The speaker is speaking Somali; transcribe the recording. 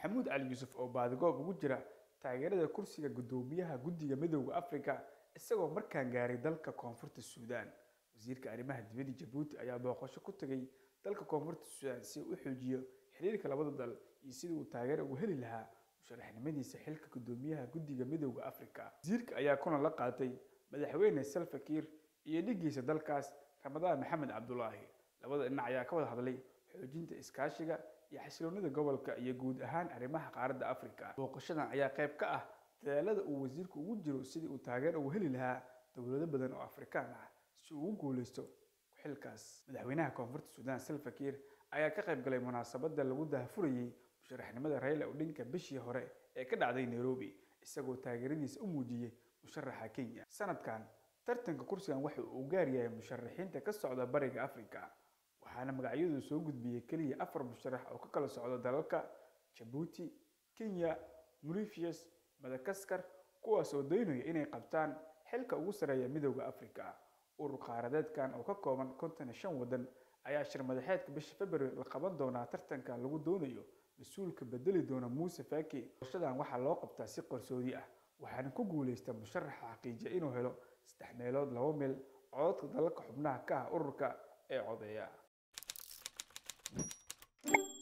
maxamuud cali yuusuf oo baadigoob ugu jira taageerada kursiga guddoomiyaha guddiga midowda afrika isagoo markaan gaaray dalka koonfurta suudaan wasiirka arrimaha dibadda jabuuti ayaa booqasho ku tegay dalka koonfurta suudaan si uu u xoojiyo xiriirka labada dal iyo sidii uu taageero ugu heli lahaa musharaxnimadiisa xilka guddoomiyaha guddiga midowda afrika wasiirka ayaa kulan la qaatay madaxweyne salva kiir iyo dhigiisa dalkaas ramadaan maxamed cabdulaahi labada dhinac ayaa ka wada hadlay xoojinta iskaashiga iyo xasiloonida gobolka iyo guud ahaan arrimaha qaaradda afrika booqashadan ayaa qayb ka ah dadaalada uu wasiirku ugu jiro sidii uu taageero ugu heli lahaa dowlado badan oo afrikaan ah si uu ugu guuleysto xilkaas madaxweynaha koonfurta suudaan salva kiir ayaa ka qayb galay munaasabada lagu daahfurayey musharaxnimada rayla odhinka bishii hore ee ka dhacday nairobi isagoo taageeradiisa u muujiyey musharaxa kenya sanadkan tartanka kursigan waxa uu gaar yahay musharaxiinta ka socda bariga afrika waxaana magacyadu soo gudbiyey keliya afar musharax oo ka kala socda dalalka jabuuti kenya mauritius madagaskar kuwaas oo doonaya inay qabtaan xilka ugu sarreeya midowda afrika urur qaaradeedkan oo ka kooban konton iyo shan waddan ayaa shir madaxeedka bisha february la qaban doonaa tartanka lagu doonayo mas-uulka bedeli doona muuse faki doorashadan waxaa loo qabtaa si qarsoodi ah waxaana ku guuleysta musharaxa xaqiijiya inuu helo saddex meelood laba meel codadka dalalka xubnaha ka ah ururka ee codeeya